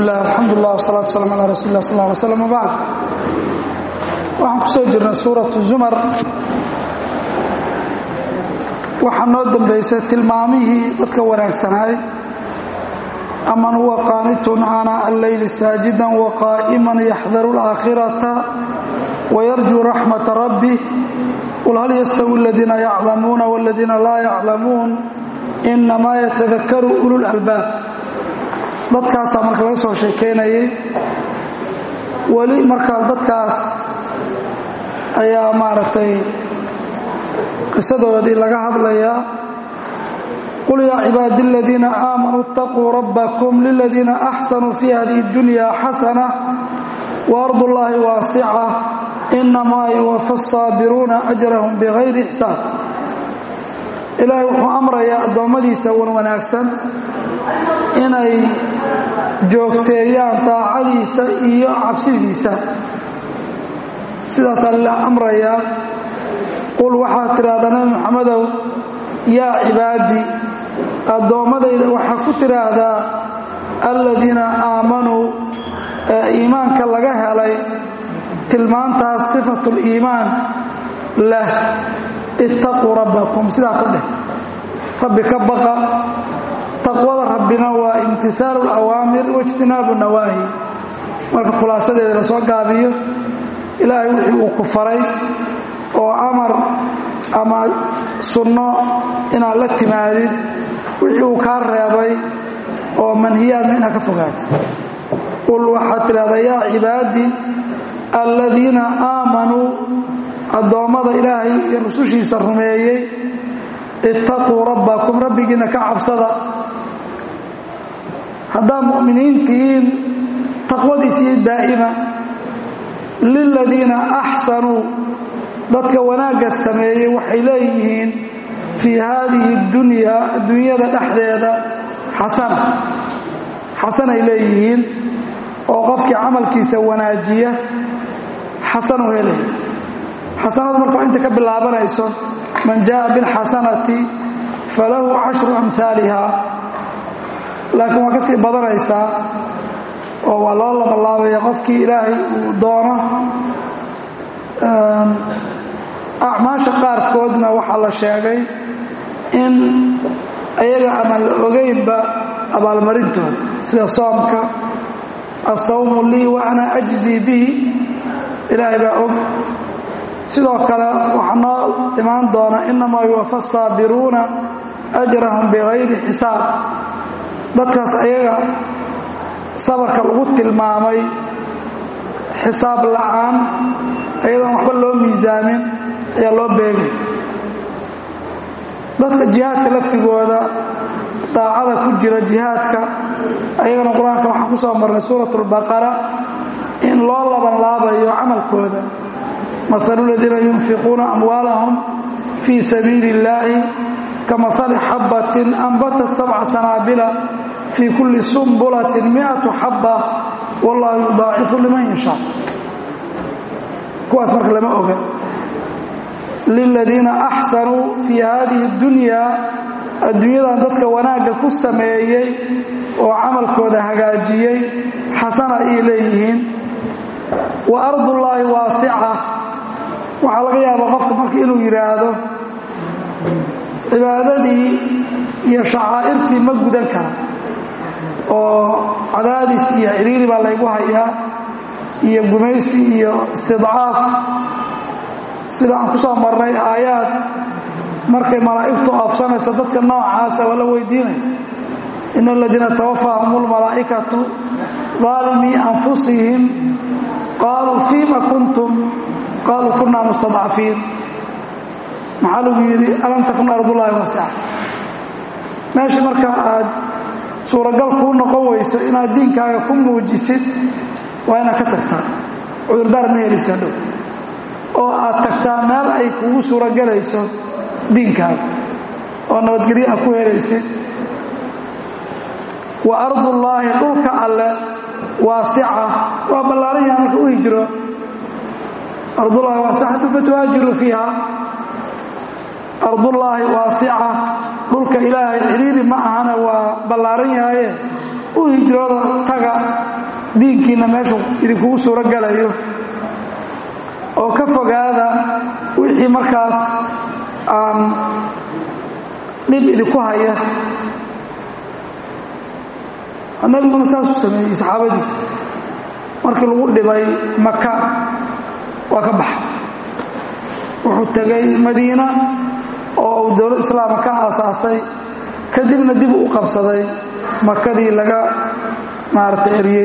bismi illah alxamdulilah wsalaatu waslaam ala rasuuli lah sal ly slam wbacd waxaan ku soo jirnay suuratu zumar waxaa noo dambaysay tilmaamihii dadka wanaagsanaay aman huwa qaanitun aanaa alleyli saajidan waqaa'iman yaxdaru alaakhirata wayarjuu raxmata rabbih qul hal yastawi aladiina yaclamuuna waladiina laa yaclamuun inamaa yatadakaru ulul albaab dadkaasaa marka laga soo sheekaynayay weli markaa dadkaas ayaa maaragtay qisadoodii laga hadlayaa qul yaa cibaadi aladiina aamanuu اtaquu rabbakum liladiina axsanuu fii hadihi اdunya xasana waardu llaahi waasica inamaa yuwafa asaabiruuna ajrahum bigayri xisaab ilaahay wuxuu amrayaa addoommadiisa wan wanaagsan inay joogteeyaan daacadiisa iyo cabsidiisa sidaasaa la amrayaa qul waxaad tidhaahdaa nebi moxamedow yaa cibaadii addoommadayda waxaa ku tidhaahdaa aladiina aamanuu ee iimaanka laga helay tilmaantaas sifatuliimaan leh ittaquu rabbakum sidaa ku dheh rabbi ka baqa taqwada rabbina waa imtihaalu alawaamir waijtinaabu nawaahi marka khulaasadeeda la soo gaabiyo ilaahay wixii uu ku faray oo amar ama sunno inaad la timaadid wixii uu kaa reebay oo manhiyaadna inaad ka fogaatid qul waxaad tidhahdaa yaa cibaadi aladiina aamanuu addoommada ilaahay iyo rusushiisa rumeeyey ittaquu rabbakum rabbigiina ka cabsada haddaad mu'miniintihiin taqwadiisiiyo daa'ima liladiina axsanuu dadka wanaagga sameeyey waxay leeyihiin fii haadihi اdunyaa adduunyada dhexdeeda xasana xasanay leeyihiin oo qofkii camalkiisa wanaajiya xasanu helaya xasanadu marka inta ka bilaabanayso man jaءa biاlxasanati falahu cashru amhaaliha laakiin waa ka sii badanaysaa oo waa loo labalaabaya qofkii ilaahay uu doono acmaasha qaarkoodna waxaa la sheegay in ayaga ama la ogeynba abaalmarintooda sida soomka asawmu lii wa ana ajzii bihi ilaahay baa og sidoo kale waxaa noo imaan doona inamaa yuwafa asaabiruuna ajrahum bigayri xisaab dadkaas ayaga sabarka lagu tilmaamay xisaab la'aan ayadoon waxba loo miisaamin ayaa loo beegay dadka jihaadka laftigooda daacada ku jira jihaadka ayagana qur-aanka waxaan ku soo marnay suurat اlbaqara in loo laban laabayo camalkooda mahalu ladiina yunfiquuna amwaalahum fii sabiili اllaahi kamahali xabbatin anbatat sabca sanaabila fii kulli sumbulatin miatu xabba wallahu yudaacifu liman yashaa kuwaas marka lama oga liladiina axsanuu fii haadihi اdunyaa adduunyadan dadka wanaagga ku sameeyey oo camalkooda hagaajiyey xasana ayay leeyihiin wa ardullaahi waasica waxaa laga yaabaa qofka marka inuu yidhaahdo cibaadadii iyo shacaa'irtii ma gudan kara oo cadaadis iyo ciriiri baa laygu hayaa iyo gumaysi iyo istidcaaf sida aan ku soo marnay aayaad markay malaa'igtu oofsanaysa dadka noocaasa waa la weydiinaya ina aladiina tawafaahum اlmalaa'ikatu daalimii anfusihim qaaluu fiima kuntum qaaluu kunaa mustadcafiin maxaa lagu yidhi alam takun ardullaahi waasica meeshii marka aad suuragal kuu noqon weyso inaad diinkaaga ku muujisid waa inaad ka tagtaa cudurdaar ma helisa dhow oo aad tagtaa meel ay kugu suuragelayso diinkaaga oo nabadgelyo aad ku helaysid wa ardullaahi dhulka alle waasica waa ballaaran yaha marka u hijro ardullaahi waasicatu fatuhaajiru fiiha ardullaahi waasica dhulka ilaahay ciriiri ma ahana waa ballaaran yahaye u hijrooda taga diinkiinna meeshu idinkugu suuro galayo oo ka fogaada wixii markaas aan dhib idinku haya nabiguna saasuu sameeyey saxaabadiisa markii lagu dhibay maka waa ka baxay wuxuu tegay madiina oo uu dowlad islaama ka aasaasay kadibna dib u qabsaday makadii laga maaragtay eryey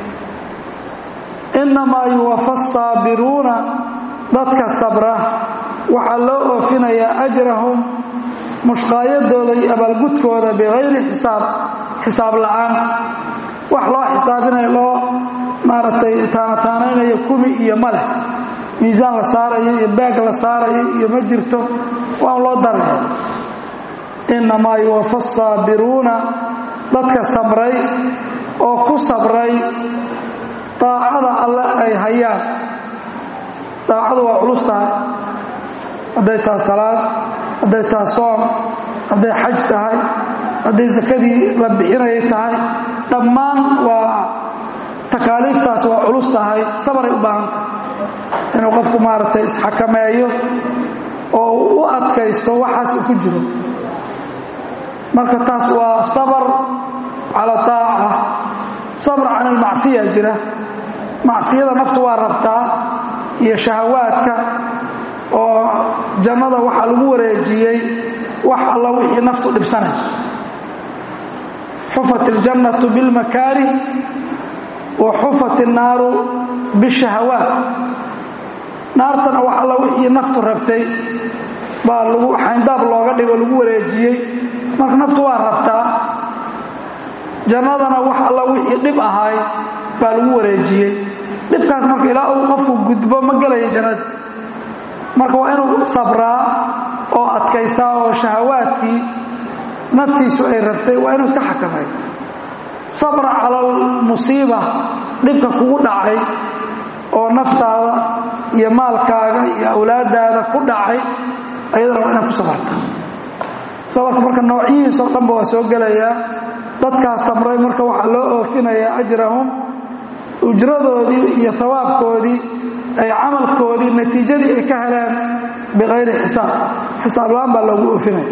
innamaa yuwafa asaabiruuna dadka sabra waxaa loo oofinayaa ajrahum mushqaayadooda iyo abaalgudkooda bikayri xisaab xisaab la'aan wax loo xisaabinayo loo maaragtay taanataanaynayo kumi iyo maleh miisaan la saarayo iyo baag la saarayo iyo ma jirto waan loo daraya innamaa yuwafa asaabiruuna dadka sabray oo ku sabray daacada alle ay hayaan daacadu waa culus tahay hadday tahay salaad hadday tahay soom hadday xaj tahay hadday sakadii la bixinayay tahay dhammaan waa takaaliiftaas waa culus tahay sabaray u baahan tahay inuu qofku maaragtay isxakameeyo oo u adkaysto waxaas uu ku jiro marka taas waa sabr cala taaca sabr can almacsiya jira macsiyada naftu waa rabtaa iyo shahawaadka oo jannada waxaa lagu wareejiyey wax alla wixii naftu dhibsanay xufat اljannatu biاlmakaarih wa xufat الnaaru biالshahawaat naartana wax alla wixii naftu rabtay baa lagu xayndaab looga dhigo lagu wareejiyey marka naftu waa rabtaa jannadana wax alla wixii dhib ahaay baa lagu wareejiyey dhibkaas marka ilaa uu qofku gudbo ma gelaya jannada marka waa inuu sabraa oo adkaystaa oo shahawaadkii naftiisu ay rabtay waa inuu iska xakameeyo sabra cala almusiiba dhibka kugu dhacay oo naftaada iyo maalkaaga iyo awlaadaada ku dhacay ayadana waa inaad ku sabarta sabarka marka noocyihiisoo dhanba waa soo gelayaa dadkaas samray marka waxaa loo oofinayaa ajrahum ujradoodii iyo hawaabkoodii ay camalkoodii natiijadii ay ka heleen bikayri xisaab xisaab la-aan baa loogu oofinaya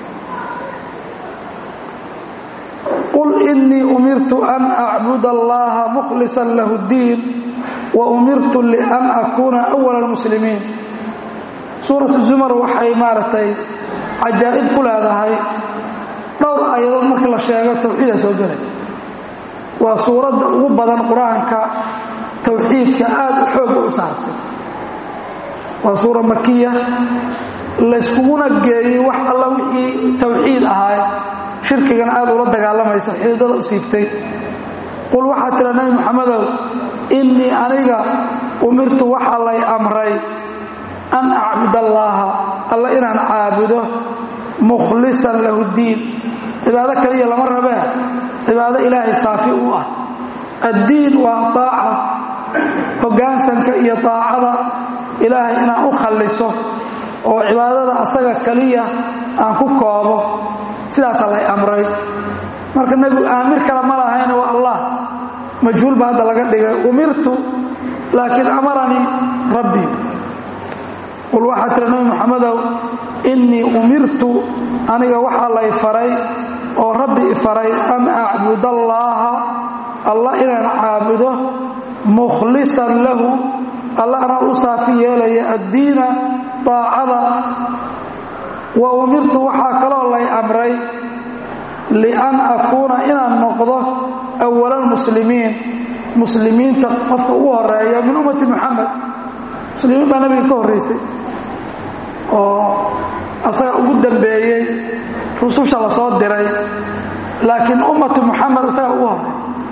qul inii umirtu an acbud allaha mukhlisan lahu اddiin wa umirtu lian akuuna awala اlmuslimiin suuratu zumar waxay maaragtay cajaa'ib ku leedahay dhowr aayadood markii la sheego tawxiida soo gelay waa suuradda ugu badan qur-aanka tawxiidka aada u xoogga u saartay waa suura makiya layskuguna geeyey wax alla wixii tawxiid ahaay shirkigana aada ula dagaalamaysa xididada u siibtay qul waxaa tira nabi maxamedow innii aniga umirtu waxaa lay amray an acbud allaaha alla inaan caabudo mukhlisan lahu ddiin cibaado kaliya lama rabee cibaado ilaahay saafi u ah addiin waa daaca hoggaansanka iyo daacada ilaahay inaan u khalliso oo cibaadada asaga kaliya aan ku koobo sidaasaa lay amray marka nebigu aamir kale ma lahayn waa allah majhuul ba hadda laga dhigay umirtu laakiin amaranii rabbii qul waxaa tira nabi maxamedow innii umirtu aniga waxaa lay faray oo rabbi i faray an acbud allaaha allah inaan caabudo mukhlisan lahu alla anaa u saafi yeelaya addiina daacada wa umirtu waxaa kaloo lay amray lian akuuna inaan noqdo awala almuslimiin muslimiinta qofka ugu horeeya min ummati muxamed muslimiin baa nabiga ka horraysay oo asaga ugu dambeeyey rususha la soo diray laakiin ummatu muxamed isaga ugu horey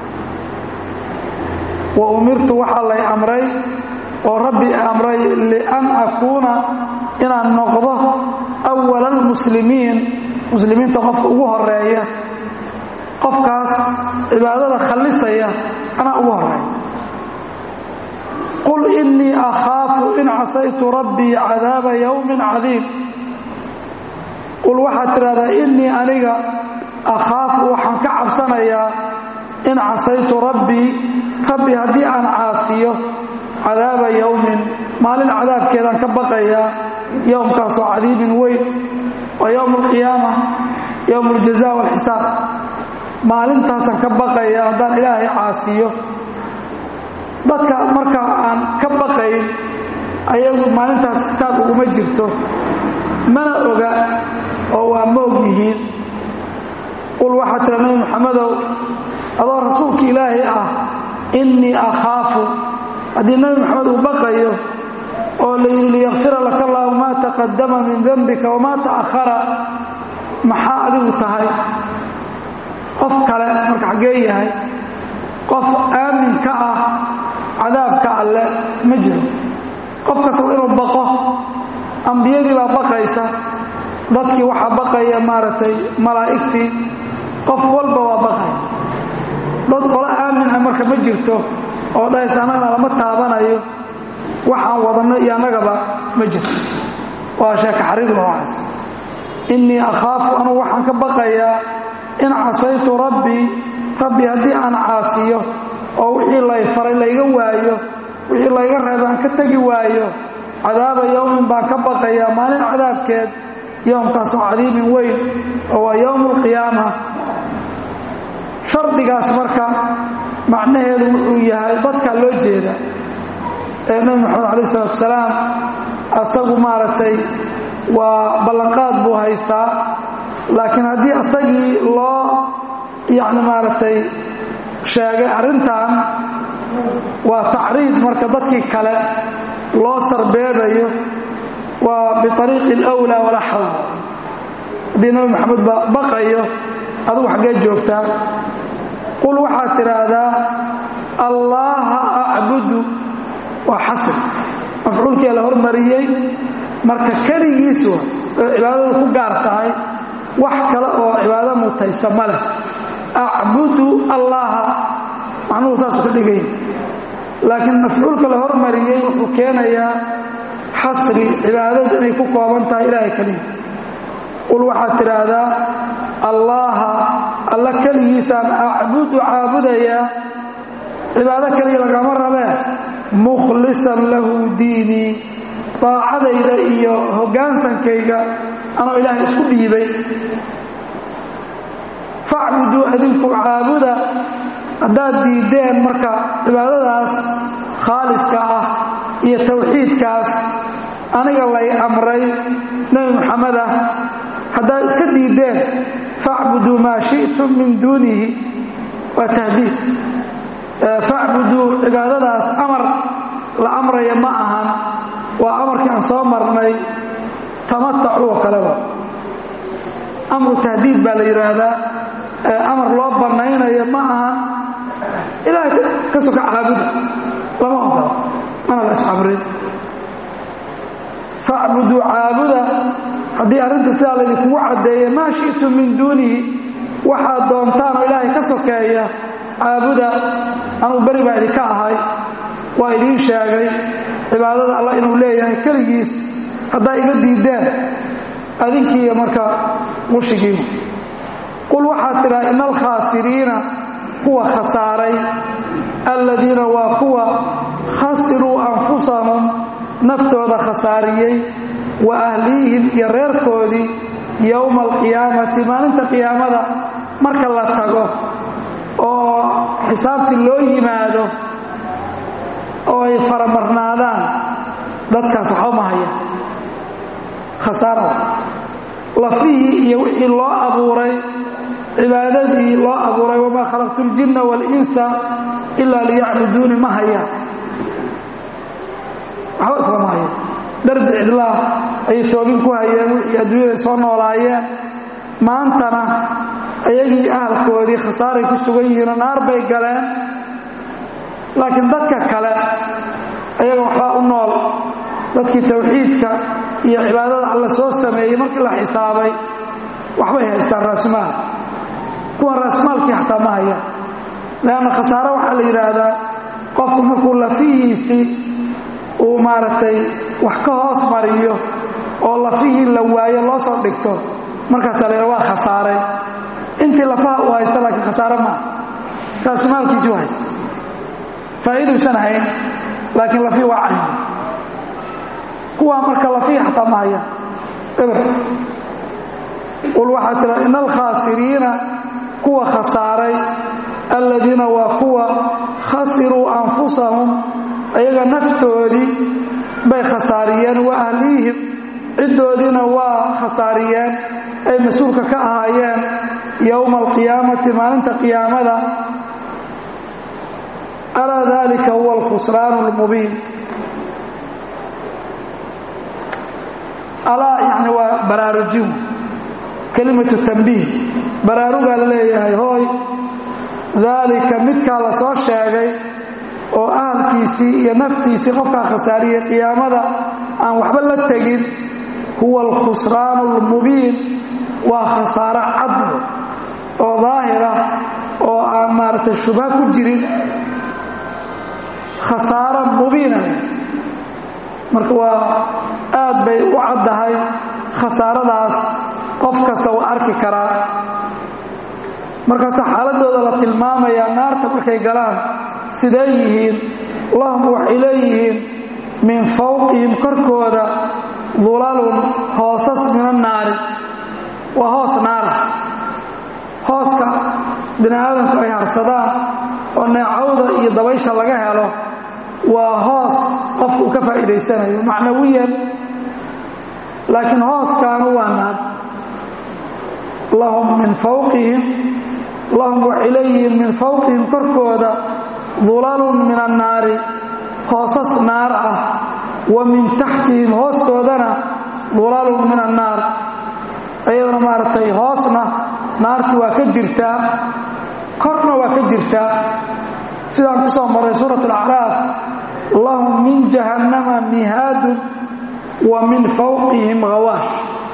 wa umirtu waxaa lay amray oo rabbi amray lian akuuna inaan noqdo awala almuslimiin muslimiinta qofka ugu horeeya qofkaas cibaadada khallisaya anaa ugu horeeya qul innii akhaafu in casaytu rabbii cadaaba yowmin cadiim qul waxaad tidhahdaa innii aniga akhaafu waxaan ka cabsanayaa in casaytu rabbii rabbi haddii aan caasiyo cadaaba yowmin maalin cadaabkeedaan ka baqayaa yowmkaasoo cadiibin weyn waa yowm alqiyaama yowm aljaza walxisaab maalintaasaan ka baqaya haddaan ilaahay caasiyo dadka markaa aan ka baqayn ayagu maalintaas xisaab uguma jirto mana oga oo waa moog yihiin qul waxaa tira nabi maxamedow adoo rasuulka ilaahay ah innii akhaafu haddii nabi maxamed uu baqayo oo layidhi liyakfira laka allahu maa taqadama min dembika wamaa ta'ahara maxaa adigu tahay qof kale marka xaggee yahay qof aamin ka ah cadaabka alle ma jiro qof kastaba inuu baqo ambiyadii baa baqaysa dadkii waxaa baqaya maaragtay malaa'igtii qof walba waa baqay dad qolo aaminah marka ma jirto oo dhahaysa annagana lama taabanayo waxaan wadanno iyo annagaba ma jirto waa sheeka xariir noocaas innii akhaafu anugu waxaan ka baqayaa in casaytu rabbii rabbi haddii aan caasiyo oo wixii lay faray layga waayo wixii layga reeba aan ka tegi waayo cadaaba yowmin baan ka baqayaa maalin cadaabkeed yowmkaasoo cadiibin weyn oo waa yowm alqiyaama shardigaas marka macnaheedu wuxuu yahay dadkaa loo jeeda ee nebi moxamed calaih isalaatu salaam asagu maaragtay waa ballanqaad buu haystaa laakiin haddii asagii loo yacni maaragtay sheegay arrintan waa tacriid marka dadkii kale loo sarbeebayo waa biariiqi alwlaa walaa xawl haddii nebi maxamed ba baqayo adugu xaggee joogtaa qul waxaad tidhaahdaa allaaha acbudu waa xasr mafcuulkia la hormariyey marka keligiisu oo cibaadada ku gaar tahay wax kale oo cibaado mutaysta ma leh acbudu allaaha macnuhu saasuu ka dhigay laakiin mafcuulka la hormariyey wuxuu keenayaa xasri cibaadadu inay ku kooban tahay ilaahay keliya qul waxaad tidhaahdaa allaaha alla keligiisaan acbudu caabudayaa cibaado keliya lagama rabee mukhlisan lahu diinii daacadayda iyo hoggaansankayga anoo ilaahay isku dhiibay facbuduu adinku caabuda haddaad diiddeen marka cibaadadaas khaaliska ah iyo tawxiidkaas aniga lay amray nebi moxamed ah haddaad iska diiddeen facbuduu maa shi'tum min duunihi waa tahdiid facbuduu cibaadadaas amar la amraya ma ahan waa amarkii aan soo marnay tamatacu oo kaleba amru tahdiid baa la yidhaahdaa amar loo bannaynayo ma ahan ilaahay ka soka caabuda lama ogola mana la is-amrin facbuduu caabuda haddii arrinta sidaa laydinkugu caddeeya maa shi'tum min duunihi waxaad doontaan oo ilaahay ka sokeeya caabuda anugu beri baa idinka ahay waa idiin sheegay cibaadada allah inuu leeyahay keligiis haddaa iga diiddeen adinkiiyo marka qushigiimu qul waxaad tidhaha ina alkhaasiriina kuwa khasaaray alladiina waa kuwa khasiruu anfusahum naftooda khasaariyey wa ahliihim iyo reerkoodii yowma alqiyaamati maalinta qiyaamada marka la tago oo xisaabtii loo yimaado oo ay faramarnaadaan dadkaas waxba ma haya khasaarada lafihii iyo wixii loo abuuray cibaadadii loo abuuray wamaa khalaqtu اljinna wاlinsa ilaa liyacbuduuni ma hayaan waxba islama haya darbi cidlaah ayay toobin ku hayeen wixii adduunyada soo noolaayeen maantana ayagii ahalkoodii khasaaray ku sugan yihiinoo naar bay galeen laakiin dadka kale ayaga waxbaa u nool dadkii tawxiidka iyo cibaadada alla soo sameeyey markii la xisaabay waxbay haystaan raasmaal kuwan raasmaalkii xataa ma hayaan leanna khasaare waxaa la yidhaahdaa qofku markuu lafihiisii uu maaragtay wax ka hoos mariyo oo lafihii la waayo loo soo dhigto markaasaa la yidhaha waa khasaaray intii lafaha uu haysta laakiin khasaare maaha raasumaalkiisii u haysta faa'iiduusan hayn laakiin lafii waa cayn kuwaa marka lafii xataa ma hayaan eber qul waxaa tira ina alkhaasiriina kuwa khasaaray aladiina waa kuwa khasiruu anfusahum ayaga naftoodii bay khasaariyeen wa ahliihim ciddoodiina waa khasaariyeen ay mas-uulka ka ahaayeen yowma alqiyaamati maalinta qiyaamada alaa dalika huwa alkhusraanu lmubiin alaa yani waa baraarujin kelimatu tambiih baraarugaa la leeyahay hooy daalika midkaa la soo sheegay oo ahalkiisii iyo naftiisii qofkaa khasaariyey qiyaamada aan waxba la tegin huwa alkhusraanu almubiin waa khasaaro cadlo oo daahira oo aan maaragtay shubha ku jirin khasaaro mubiina marka waa aad bay u caddahay khasaaradaas qof kasta waa arki karaa markaasa xaaladooda la tilmaamayaa naarta markay galaan siday yihiin lahum waxay leeyihiin min fawqihim korkooda dulalun hoosas min annaari waa hoos naara hooska bini aadamku ay harsadaan oo neecawda iyo dabaysha laga helo waa hoos qofka uu ka faa'iidaysanayo macnawiyan laakiin hooskaanu waa naar lahum min fawqihim lahum waxay leeyihiin min fawqihim korkooda dulalun min annaari hoosas naar ah wa min taxtihim hoostoodana dulalun min annaar ayadana maaragtay hoosna naarti waa ka jirtaa korna waa ka jirtaa sidaan ku soo maray suurat alacraaf lahum min jahannama mihaadun wa min fawqihim hawaash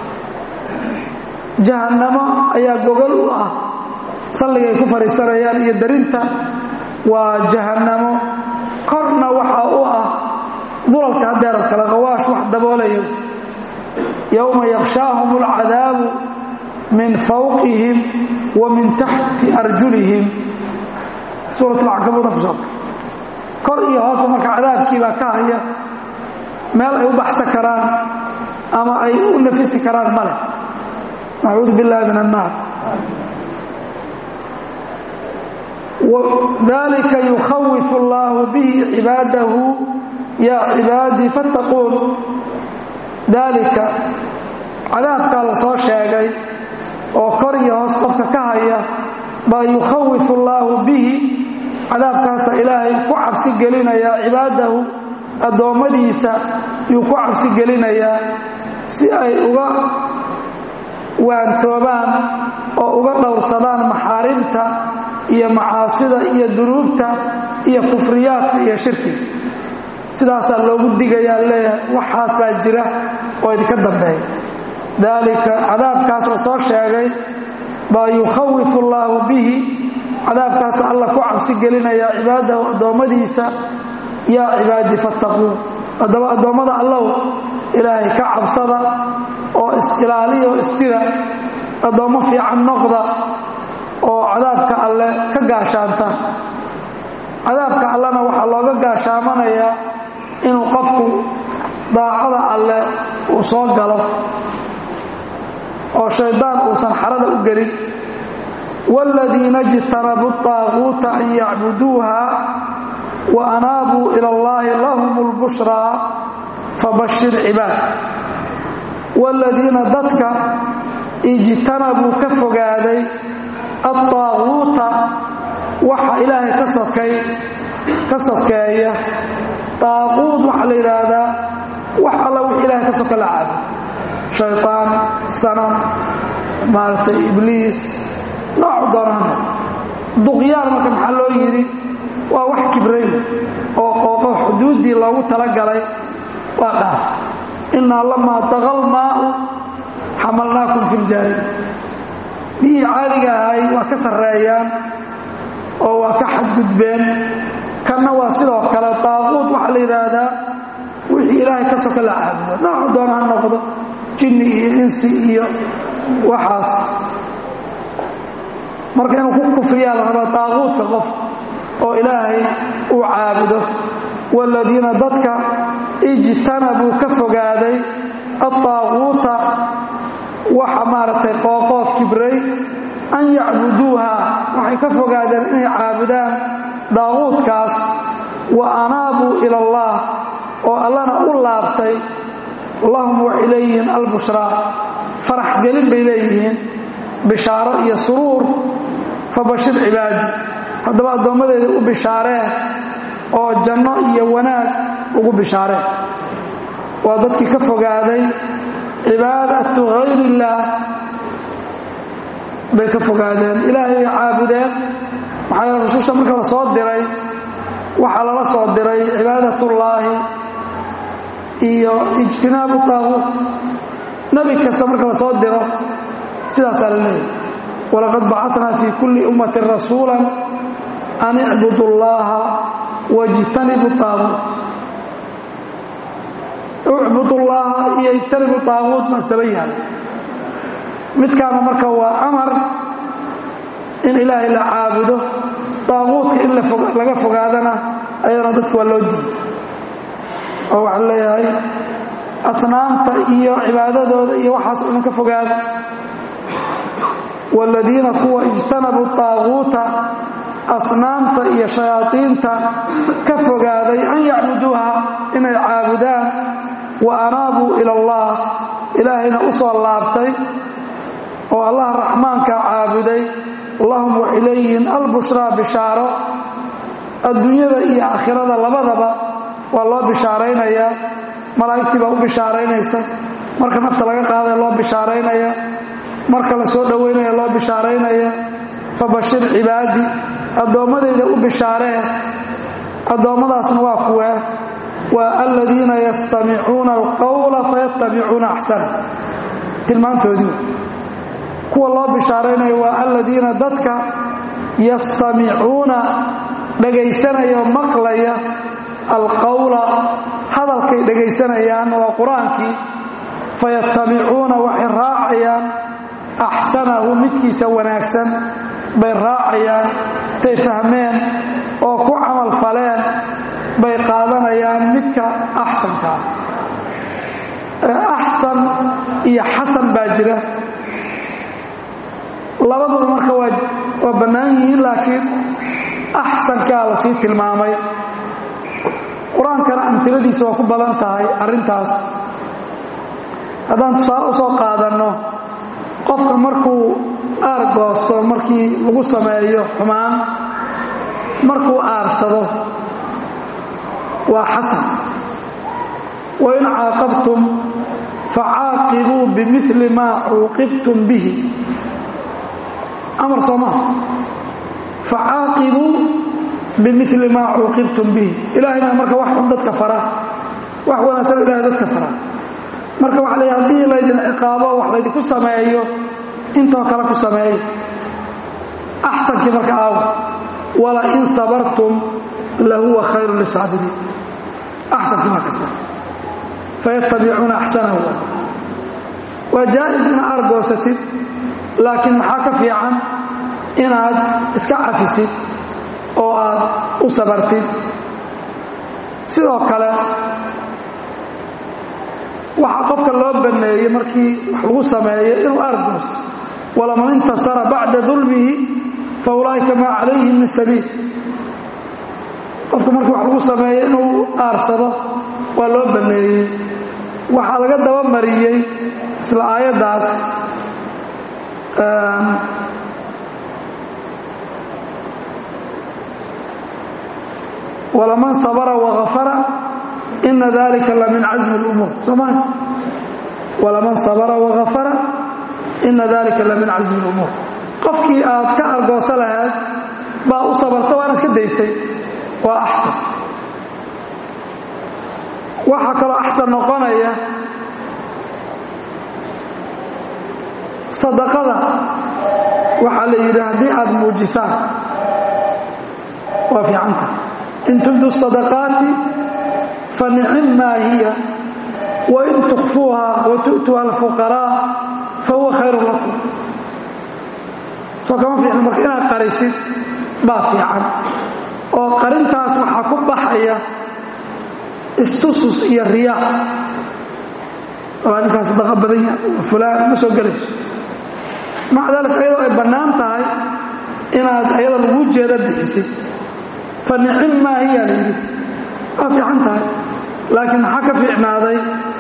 jahannamo ayaa gogol u ah salligay ku fadhiisanayaan iyo darinta waa jahannamo korna waxaa u ah dulalka haddeerab kale hawaash wax daboolayo yowma yakshaahum alcadaabu min fawqihim wa min taxti arjulihim suurat alcankabuudan ku soo kor iyo hoosba marka cadaabkii baa ka haya meel ay u baxsan karaan ama ay u nafisi karaan male nacuudu billahi min annaar dalika yukhawifu allahu bihi cibaadahu yaa cibaadii fattaquun daalika cadaabkaa la soo sheegay oo kor iyo hoos qofka ka haya baa yukhawifu allaahu bihi cadaabkaasa ilaahay ku cabsi gelinayaa cibaadahu addoommadiisa yuu ku cabsi gelinayaa si ay uga waantoobaan oo uga dhowrsadaan maxaarimta iyo macaasida iyo dunuubta iyo kufriyaadka iyo shirkiga sidaasaa loogu digayaa leeyahay waxaas baa jira oo idinka dambeeya daalika cadaabkaas la soo sheegay baa yukhawifu allaahu bihi cadaabkaas alla ku cabsi gelinayaa cibaadahu addoommadiisa yaa cibaadii fattaquun haddaba addoommada allow ilaahay ka cabsada oo is-ilaaliya oo isjira addoommo fiican noqda oo cadaabka alle ka gaashaanta cadaabka allena waxaa looga gaashaamanayaa inuu qofku daacada alle uu soo galo oo shaydaan uusan xarada u gelin wاladiina اjtanabuu الطaaguuta an yacbuduuha wa anaabuu ilى اllahi lahum اlbushraa fabashir cibaad wاladiina dadka ijtanabuu ka fogaaday aلطaaguuta waxa ilaahay ka sokay ka sokeeya طaaquud waxaa la yidhaahdaa wax alla wix ilahay ka soka la caabo shayطaan sanam maaragtay ibliis noocu doonahana duqyaan marka maxaa loo yidhi waa wax kibray oo qooqo xuduuddii loogu talagalay waa dhaaf innaa lamaa daqal maau xamalnaakum fi ljaari biyihii caadiga ahay waa ka sarreeyaan oo waa ka xadgudbeen kanna waa sidoo kale daaquud waxaa la yidhaahdaa wixii ilaahay ka soka la caabudo noocu doona ha noqdo jinni iyo insi iyo waxaas marka inuu ku kufriyaa la rabaa daaquudka qof oo ilaahay uu caabudo waaladiina dadka ijtanabuu ka fogaaday adtaaquuta waxa maaragtay qooqoo kibray an yacbuduuha waxay ka fogaadeen inay caabudaan daaquudkaas wa anaabuu ila allah oo allana u laabtay lahum waxay leeyihiin albushraa farax gelin bay leeyihiin bishaaro iyo suruur fabashir cibaadi haddaba addoommadeeda u bishaareen oo janno iyo wanaag ugu bishaareen waa dadkii ka fogaaday cibaadatu hayr illaah bay ka fogaadeen ilaahay bay caabudeen maxaa yeele rususha marka la soo diray waxaa lala soo diray cibaadatullaahi iyo ijtinaabu taaguut nebi kasta marka la soo diro sidaasaa la leeyahy walaqad bacatnaa fii kulli ummatin rasuula an icbudu llaha wajtanibu taaguut ucbudu llaha iyo ijtanibu taaguut ma isdaba yahay midkaana marka waa amar in ilaahay la caabudo daaquudka in laga fogaadana ayadana dadka waa loo diiday oo waxaa leeyahay asnaamta iyo cibaadadooda iyo waxaas dhan ka fogaada waaladiina kuwa ijtanabuu taaquuta asnaamta iyo shayaadiinta ka fogaaday an yacbuduuha inay caabudaan wa anaabuu ila allah ilaahayna u soo laabtay oo allah raxmaanka caabuday lahum waxay leeyihiin albushraa bishaaro adduunyada iyo aakhirada labadaba waa loo bishaaraynayaa malaa'igtii baa u bishaaraynaysa marka nafta laga qaadaya loo bishaaraynaya marka la soo dhowaynaya loo bishaaraynaya fabashir cibaadi addoommadayda u bishaaree addoommadaasna waa kuwee waa aladiina yastamicuuna alqowla fayattabicuuna axsana tilmaantoodii kuwa loo bishaaraynayo waa aladiina dadka yastamicuuna dhegaysanaya oo maqlaya alqowla hadalkay dhegaysanayaan waa qur-aankii fayattabicuuna waxay raacayaan axsanahu midkiisa wanaagsan bay raacayaan tay fahmeen oo ku camal faleen bay qaadanayaan midka axsankaa axsan iyo xasan baa jira labaduba marka waa bannaan yihiin laakiin axsankaa la sii tilmaamay qur-aankana amtiladiisa waa ku badan tahay arrintaas haddaan tusaale u soo qaadanno qofka markuu aargoosto markii lagu sameeyo xumaan markuu aarsado waa xasan wain caaqabtum facaaqibuu bimili maa cuuqibtum bihi amar soo maa facaaqibuu bimili maa cuuqibtum bihi ilaahayna marka wax xun dadka fara wax wanaagsan ilahay dadka fara marka waxa la haddii laydin ciqaabo wax laydinku sameeyo intoo kale ku sameeyo axsankii marka aawa wala in sabartum lahuwa khayru lisaabiriin axsankii markaas fayattabicuuna axsanahu waa jaa'is inaad argoosatid laakiin maxaa ka fiican inaad iska cafisid oo aad u sabartid sidoo kale waxaa qofka loo banneeyey markii wax lagu sameeyo inuu aargoosto walaman intasara bacda dulmihi fa ulaa'ika maa calayhim min sabiil qofka markii wax lagu sameeyo inuu aarsado waa loo banneeyey waxaa laga dabamariyey isla aayaddaas walaman sabara waafara ina dalika la min casmi اlumuur sooma walaman sabara waafara ina dalika la min casmi اlumuur qofkii aad ka argoosa lahayd baa u sabarta waana iska daystay waa axsan waxaa kaloo axsan noqonaya sadaqada waxaa la yidhi haddii aad muujisaan waa fiicanta in tubdu sadaqaati fa nicim maa hiya wain tukfuuha wa tu'tuha alfuqaraa fa huwa khayrun lakum soo kama fiicna marka inaad qarisid baa fiican oo qarintaas waxaa ku baxaya istusus iyo riyaa waa ninkaas daqa badan yahay fulaan ma soo gelayso maca daalika ayadoo ay bannaan tahay inaad ayada lagu jeeda bixisid fa nicim maa hiya la yidhi waa fiican tahay laakiin maxaa ka fiicnaaday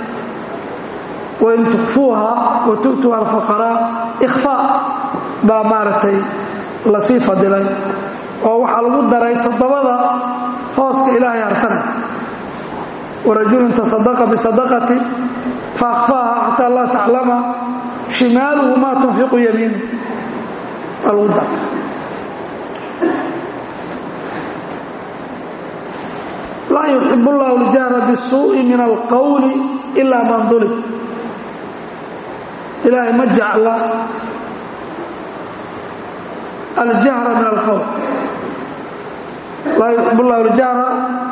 wain tukfuuha wa tu'tuha alfuqaraa ikhfaa baa maaragtay lasii fadilay oo waxaa lagu daray toddobada hooska ilaahay harsanaysa warajulun tasadaqa bisadaqati faakfaaha xataa laa taclama shimaaluhu maa tunfiqu yamiinu waa lagu daray laa yuxib اllahu اljahra bisuuءi min alqowli ilaa man dulib ilaahay ma jecla aljahra min alqowl laa yuxib اllahu اljahra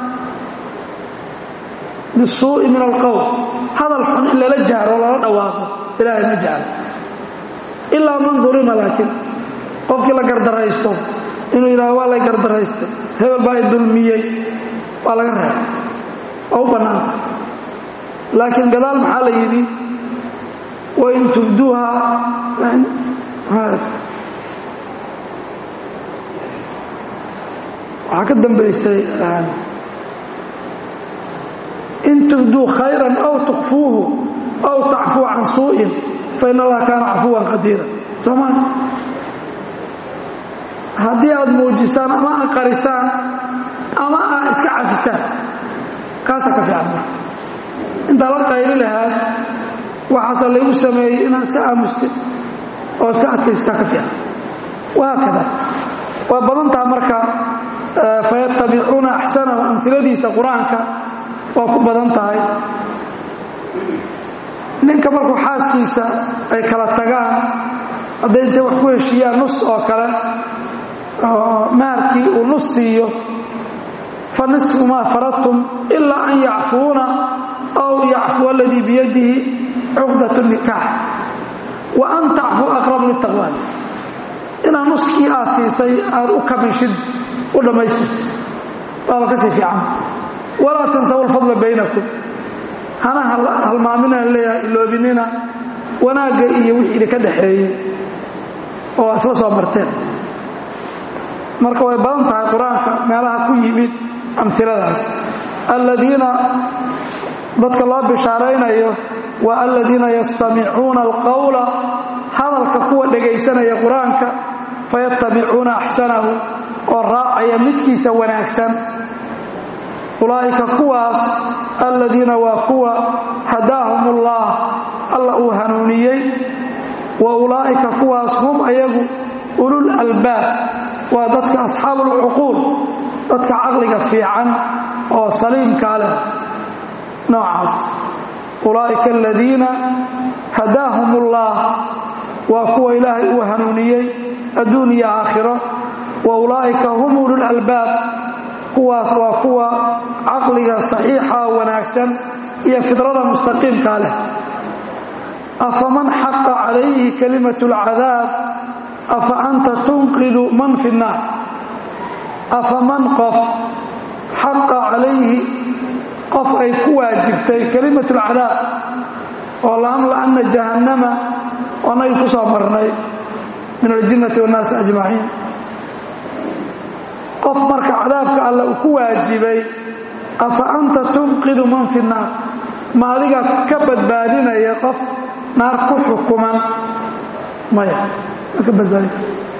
bisuuءi min alqowl hadal xun in lala jahro lala dhawaaqo ilaahay ma jecla ilaa man dulima laakiin qofkii la gardaraysto inuu yidhaho waa lay gardaraystay hebel baa i dulmiyey waa laga reeba waa u bannaanta laakiin gadaal maxaa la yidhi wain tubduuha waxaa ka dambaysay in tubduu khayran aw tukfuuhu aw tacfuu can suu'in fain allaha kaana cafuwan qadiira soomaa haddii aad muujisaan ama aad qarisaan ama aad iska cafisaan kaasaa ka fiican marka intaa la qayli lahaad waxaasa laygu sameeyey inaad iska aamustid oo iska adkaystaa ka fiican wahaakada waa badantaha marka fayattabicuuna axsanahu amiladiisa qur-aanka waa ku badan tahay ninka markuu xaaskiisa ay kala tagaan hadday intay wax ku heshiiyaan nus oo kale maharkii uu nus siiyo fa nisfu maa faradtum ilaa an yacfuuna aw yacfuwa aladii biyadihi cuqdat nikaax wa an tacfuu aqrabu litaqwaan inaad nuskii aad siisay aad u kabinshid u dhammaystir waaba ka sii fiican walaa tansawu alfadla baynakum hana halmaaminaan leeyahay iloobinina wanaagga iyo wixii idinka dhaxeeyey oo isla soo marteen marka way badan tahay qur-aanka meelaha ku yimid amiladaas aladiina dadka loo bishaaraynayo waa aladiina yastamicuuna alqowla hadalka kuwa dhegaysanaya qur-aanka fayattabicuuna axsanahu oo raacaya midkiisa wanaagsan ulaa'ika kuwaas aladiina waa kuwa hadaahum ullah alla uu hanuuniyey wa ulaa'ika kuwaas hum ayagu ulul albaab waa dadka asxaabu ulcuquul dadka caqliga fiican oo saliimkaa leh noocaas ulaa'ika aladiina hadaahum ullah waa kuwa ilaahay uu hanuuniyey adduun iyo aakhiro wa ulaa'ika hum ulul albaab kuwaas waa kuwa caqliga saxiixa wanaagsan iyo fidrada mustaqiimkaa leh afaman xaqa calayhi kalimatu alcadaab afa anta tunqidu man fi nnaar afaman qof xaqa calayhi qof ay ku waajibtay kalimatu alcadaab oo laamla'anna jahannama oo nabi ku soo marnay min aljinnati wannaasi ajmaciin qof marka cadaabka alle uu ku waajibay afa anta tunqidu man fi nnaar ma adiga ka badbaadinaya qof naar ku xukuman maya ma ka badbaadin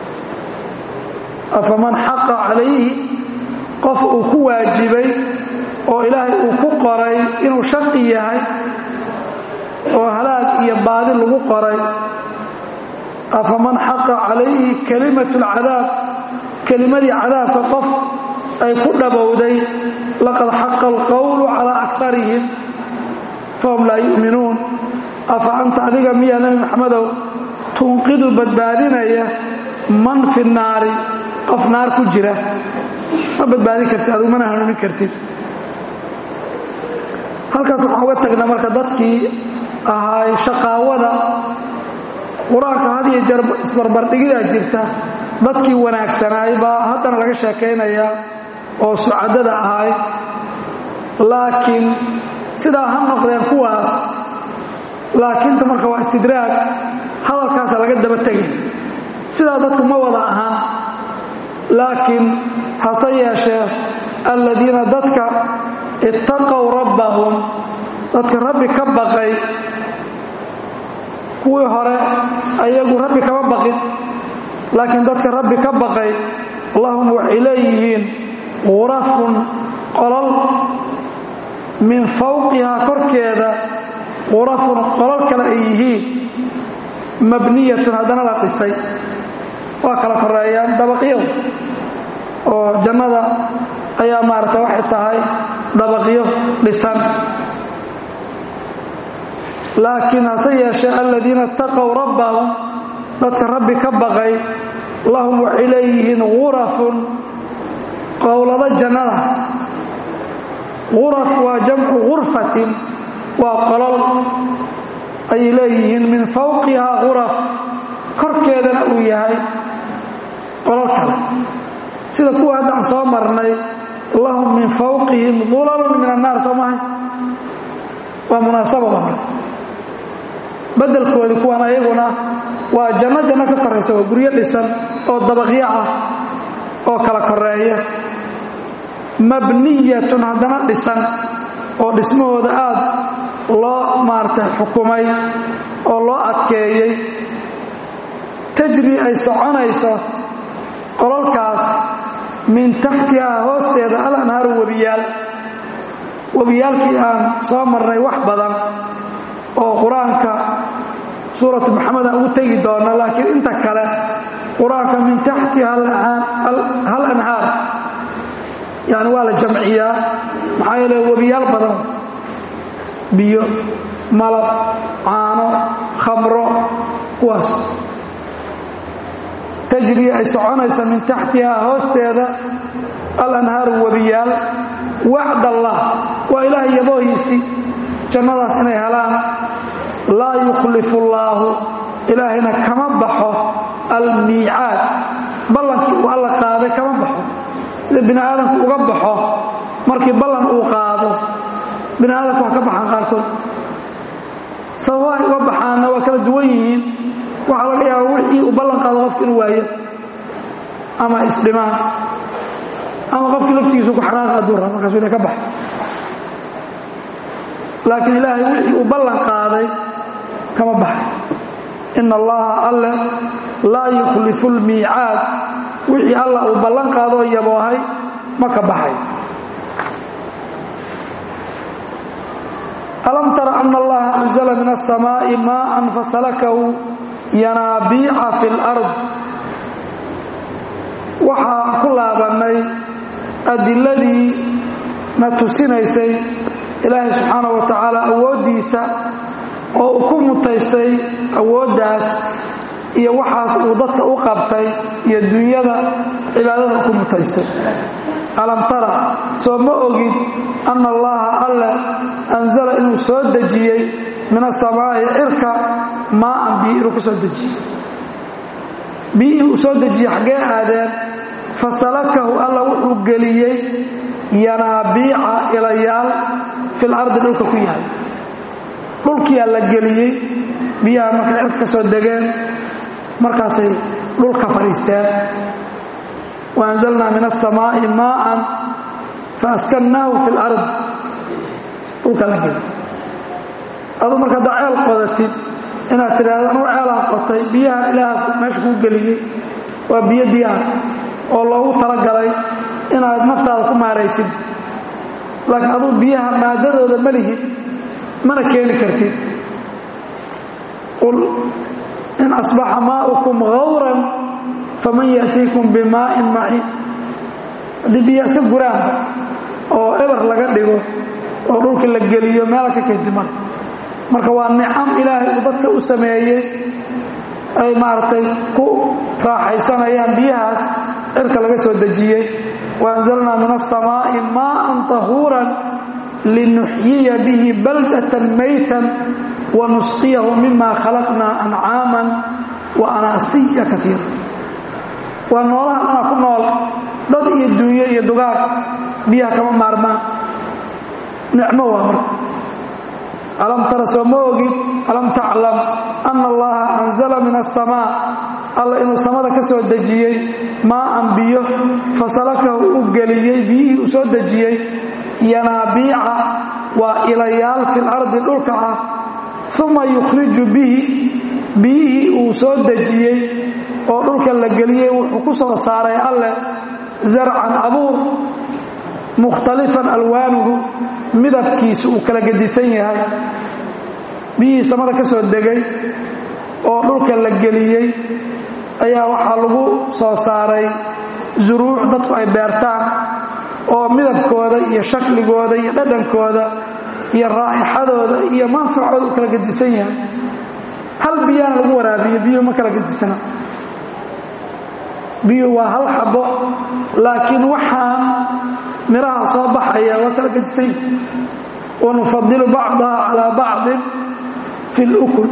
afaman xaqa calayhi qof uu ku waajibay oo ilaahay uu ku qoray inuu shaqi yahay oo halaag iyo baadi lagu qoray afaman xaqa calayhi kalimatu alcadaab kelimadii cadaabka qof ay ku dhabowday laqad xaqa alqowlu calaa akarihim fahum laa yu'minuun afa anta adiga miyaa nebi maxamedow tunqidu badbaadinaya man fi naari qof naar ku jira ma badbaadin kartid adigu mana hanuunin kartid halkaas waxaan uga tagnaa marka dadkii ahaay shaqaawada qur-aanka had iyo jeer isbarbardhigidaa jirta dadkii wanaagsanaay baa haddana laga sheekaynayaa oo sucadada ahay laakiin sidaa ha noqdeen kuwaas laakiinta marka waa istidraag hadalkaasa laga daba tegay sidaa dadku ma wada ahaan laakiin hase yeeshee alladiina dadka ittaqow rabbahum dadka rabbi ka baqay kuwii hore ayagu rabbi kama baqin laakiin dadka rabbi ka baqay lahum waxay leeyihiin qurafun qolol min fawqihaa korkeeda qurafun qolol kale ay yihiin mabniyatun haddana la dhisay waa kala koreeyaan dabaqyadu oo jannada ayaa maaragta waxay tahay dabaqyo dhisan laakiin hase yeeshee aladiina itaqow rabbahum dadka rabbi ka baqay lahum waxay leeyihiin gurafun qowlado jannada guraf waa jamcu gurfatin waa qolol ayay leeyihiin min fawqihaa guraf korkeedana uu yahay qolol kale sida kuwa hadda aan soo marnay lahum min fawqihim dulalun min annaar soo mahay waa munaasabada marka bedelkoodii kuwan ayaguna waa janno janno ka koraysa waa guryo dhisan oo dabaqyo ah oo kala koreeya mabniyatun haddana dhisan oo dhismahooda aad loo maaragtay xukumay oo loo adkeeyey tajri ay soconayso qololkaas min taxtihaa hoosteeda al anhaaru webiyaal webiyaalkii aan soo marnay wax badan oo qur-aanka suuratu maxamed aan ugu tegi doono laakiin inta kale qur-aanka min taxtiha hal anhaar yani waa la jamciyaa maxaa yeele webiyaal badan biyo malab caano khamro kuwaas tajri ay soconaysa min taxtihaa hoosteeda alanhaaru webiyaal wacd allah waa ilaahay yaboohiisii jannadaas inay helaan laa yukhlifu allaahu ilaahayna kama baxo almiicaad ballankii uu alla qaaday kama baxo sida bini aadamku uga baxo markii ballan uu qaado bini aadamku waa ka baxaan qaarkood sababahay uga baxaanna waa kala duwan yihiin waxaa laga yaaba wixii uu ballan qaado qofka inuu waayo ama isdhimaan ama qofkii laftigiisu ku xanaaq hadduu rabo markaasu ina ka baxo laakiin ilaahay wixii uu ballan qaaday kama baxay ina allaha alle laa yukhlifu lmiicaad wixii alla uu ballan qaadoo yaboohay ma ka baxay alam tara ana allaha anzla min aلsamaaءi maءa fasalakahu yanaabiica fi اlأrض waxaa ku laabannay adiladii na tusinaysay ilaahay subxaanaه wa tacaala awooddiisa oo uu ku mutaystay awooddaas iyo waxaas uu dadka u qabtay iyo dunyada cibaadada ku mutaystay alam tara soo ma ogid anna allaha alle anzala inuu soo dejiyey min asamaa'i cirka maaan biyo inuu ku soo dejiyey biyihii uu soo dejiyey xaggee aadeen fasalakahu alla wuxuu geliyey yanaabiica ilayaal fil ardi dhulka ku yahay dhulkiyaa la geliyey biyaha markay cirka ka soo degeen markaasay dhulka fadhiisteen waanzalnaa min asamaa'i maaan faaskannaahu fi lard dhulka la geliy aduu marka haddaa ceel qodatid inaad tidhaahdo anugu ceelaan qotay biyaha ilaaha meesha kuu geliyey waa biyo diyaar oo loogu talagalay inaad naftaada ku maaraysid laakiin aduu biyaha maadadooda ma lihid mana keeni kartid qul in asbaxa maaukum gawran faman ya'tiikum bimaa'in maciin haddii biyaha iska guraanba oo eber laga dhigo oo dhulka la geliyo meela ka keenti male marka waa nicam ilaahay uu dadka u sameeyey ay maaragtay ku raaxaysanayaan biyahaas cirka laga soo dejiyey waanzalnaa min aلsamaaءi maءa طahuuran linuxyiya bihi baldatan maytan wanusqiyahu mima khalaqnaa ancaama wa anaasiya kaiira waa noolaha dhanaa ku nool dad iyo dunyo iyo dugaag biyaha kama maarmaan nicmo waa marka alam tara soo ma ogid alam taclam ana allaha anzala min asamaa alla inuu samada ka soo dejiyey maaan biyo fasalakahu u geliyey biyihii uu soo dejiyey yanaabiica waa ilayaal fi lardi dhulka ah uma yukhriju bihi biyihii uu soo dejiyey oo dhulka la geliyey wuxuu ku soo saaray alleh zarcan abuur mukhtalifan alwaanuhu midabkiisu uu kala gedisan yahay biyihii samada ka soo degay oo dhulka la geliyey ayaa waxaa lagu soo saaray zuruuc dadku ay beertaan oo midabkooda iyo shakligooda iyo dhadhankooda iyo raa'ixadooda iyo manfacooda u kala gedisan yahay hal biyaana lagu waraabiyo biyuhu ma kala gedisana biyuhu waa hal xabo laakiin waxaan miraha soo baxaya waa kala gedisan yahay wanufadilu bacdaha calaa bacdin fi lukul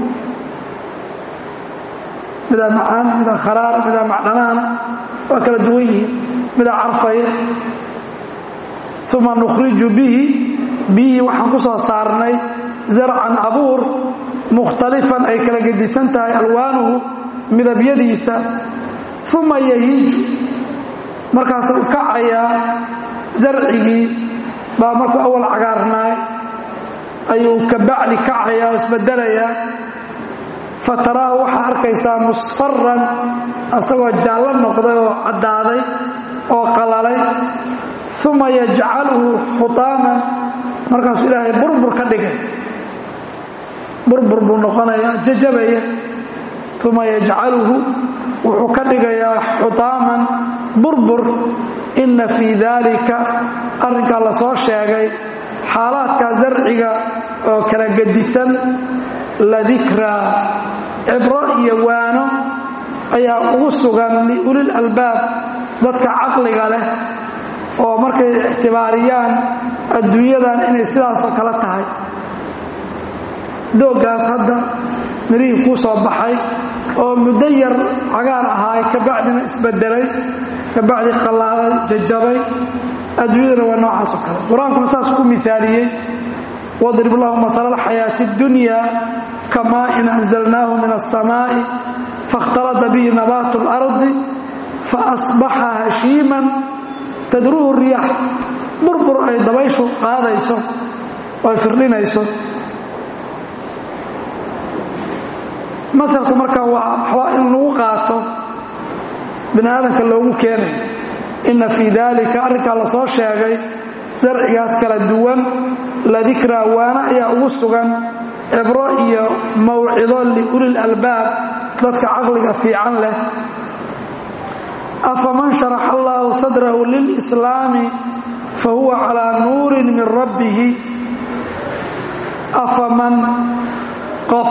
midaa macaan midaa kharaara midaa macdhanaana waa kala duwan yihiin midaa carfaya uma nukhriju bihi biyihii waxaan ku soo saarnay zarcan abuur mukhtalifan ay kala gedisan tahay alwaanuhu midabyadiisa uma yahiiju markaasuu kacayaa zarcigii baa markuu awal cagaarnaay ayuu ka bacdi kacayaa oo isbedelayaa fataraahu waxaa arkaysaa musfaran asagoo jaallo noqday oo caddaaday oo qalalay uma yajcaluhu xutaaman markaasuu ilaahay burbur ka dhigay burbur buu noqonayaa jajabaya uma yajcaluhu wuxuu ka dhigayaa xutaaman burbur inna fii daalika arrinkaa la soo sheegay xaalaadka zarciga oo kala gedisan ladikraa cibro iyo waano ayaa ugu sugan liulil albaab dadka caqliga leh oo markay ictibaariyaan adduunyadan inay sidaasoo kale tahay dooggaas hadda mirihii kuu soo baxay oo muddo yar cagaar ahaay kabacdina isbedelay kabacdi qallaaday jajabay adduunyadana waa noocaasoo kale qur-aankuna saas ku miaaliyey wadrib lahu maala alxayaati اddunya kamaa in anzalnaahu min aلsamaaءi faاkhtalada bihi nabaatu اlardi faasbaxa hashiiman tadruhu riyax burbur ay dabayshu qaadayso oo ay firdhinayso masalku marka waa waxbaa in lagu qaato bini aadamka loogu keenay inna fii daalika arrinkaa la soo sheegay sarcigaas kala duwan ladikraa waana ayaa ugu sugan cibro iyo mawcido liulil albaab dadka caqliga fiican leh afaman sharaxa allaahu sadrahu lilslaami fa huwa calaa nuurin min rabbihi afaman qof